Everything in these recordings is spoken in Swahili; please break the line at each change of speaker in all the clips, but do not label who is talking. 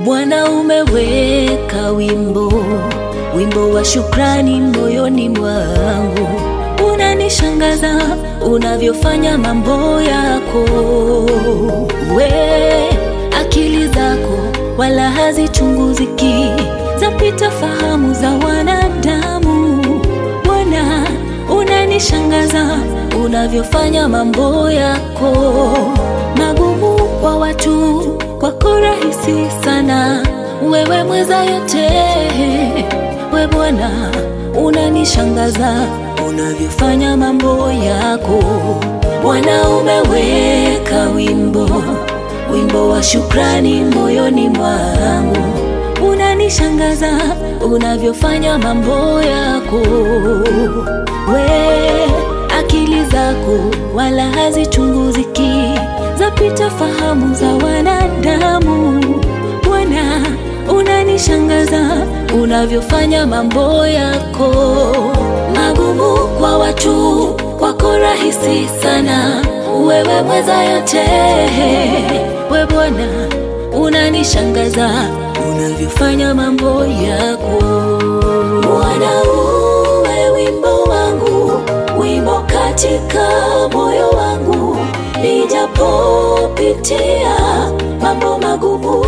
Bwana umeweka wimbo, wimbo wa shukrani moyoni mwangu. Unanishangaza unavyofanya mambo yako, we akili zako wala hazichunguziki, zapita fahamu za wanadamu. Bwana unanishangaza unavyofanya mambo yako magumu kwa watu, kwako rahisi sana. Wewe mweza yote, we Bwana unanishangaza unavyofanya mambo yako. Bwana umeweka wimbo, wimbo wa shukrani moyoni mwangu. Unanishangaza unavyofanya mambo yako, we akili zako wala hazichunguziki, zapita fahamu za wanadamu. Bwana unanishangaza unavyofanya mambo yako magumu kwa watu, kwako rahisi sana. Wewe mweza yote, we Bwana unanishangaza unavyofanya mambo yako. Bwana uwe wimbo wangu, wimbo katika moyo wangu, nijapopitia mambo magumu,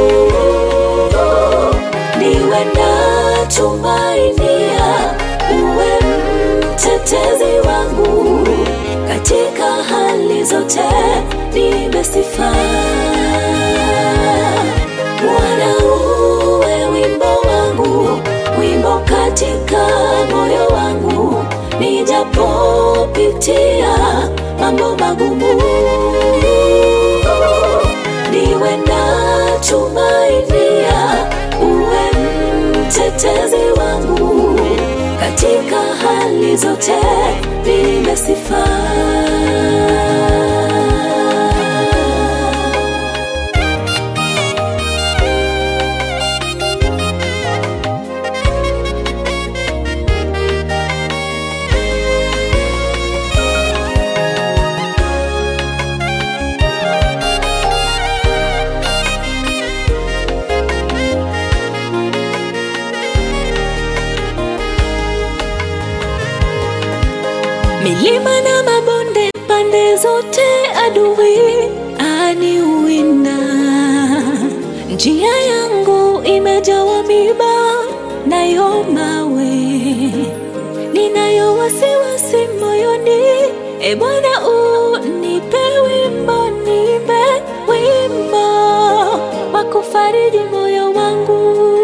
niwe na tumainia, uwe mtetezi wangu katika hali zote, niimbe sifa. Bwana uwe wimbo wangu, wimbo katika moyo wangu, nijapopitia mambo magumu, niwe na tumainia, uwe mtetezi wangu katika hali zote, niimbe sifa. milima na mabonde pande zote, adui aniwinda. Njia yangu imejawa miba nayo mawe, ninayo wasiwasi moyoni. E Bwana, unipe wimbo, niimbe wimbo wa kufariji moyo wangu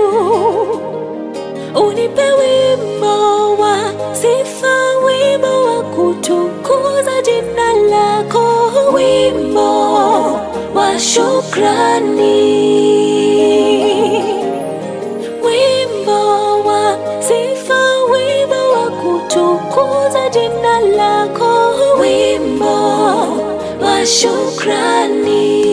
unipe wimbo wa sifa, wimbo wa kutukuza jina lako, wimbo wa shukrani, wimbo wa sifa, wimbo wa kutukuza jina lako, wimbo wa shukrani.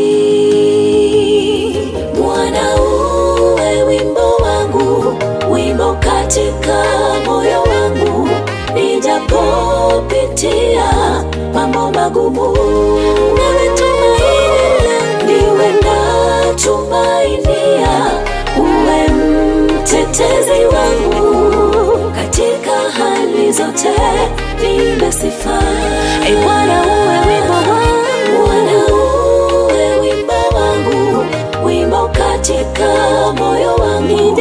Bwana uwe wimbo wangu, wimbo katika moyo wangu, nijapopitia mambo magumu, nawe tumaini langu, niwe na tumainia, uwe mtetezi wangu katika hali zote, niimbe sifa. E Bwana uwe wimbo wangu, Bwana uwe wimbo wangu, wimbo katika moyo wangu,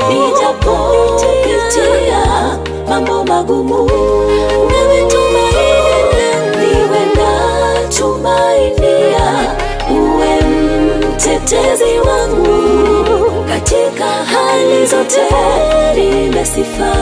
nijapopitia mambo magumu, nawe tumaini langu, niwe na tumainia, uwe mtetezi wangu katika hali zote, niimbe sifa.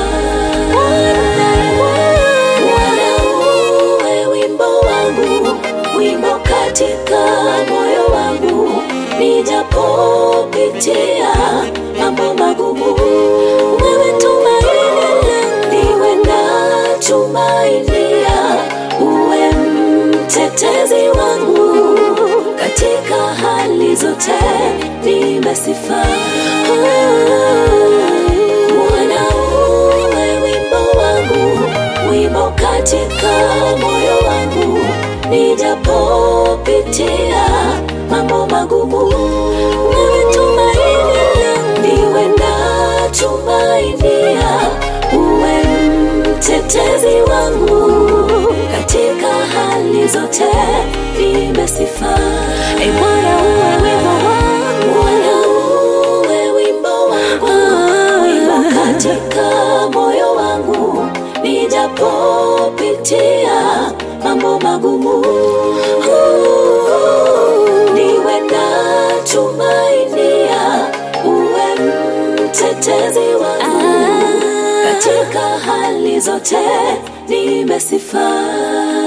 Bwana uwe wimbo wangu, wimbo katika moyo wangu, nijapopitia mambo magumu, wewe tumaini langu, niwe na tumainia, uwe mtetezi wangu katika hali zote, niimbe sifa. Bwana uwe wimbo wangu, wimbo katika moyo wangu, nijapopitia mambo magumu, wewe tumaini zote nimesifa.
E Bwana uwe wimbo wangu,
Bwana uwe wimbo wangu, wimbo katika moyo wangu, nijapopitia mambo magumu, niwe na tumainia, uwe mtetezi wangu katika hali zote nimesifa.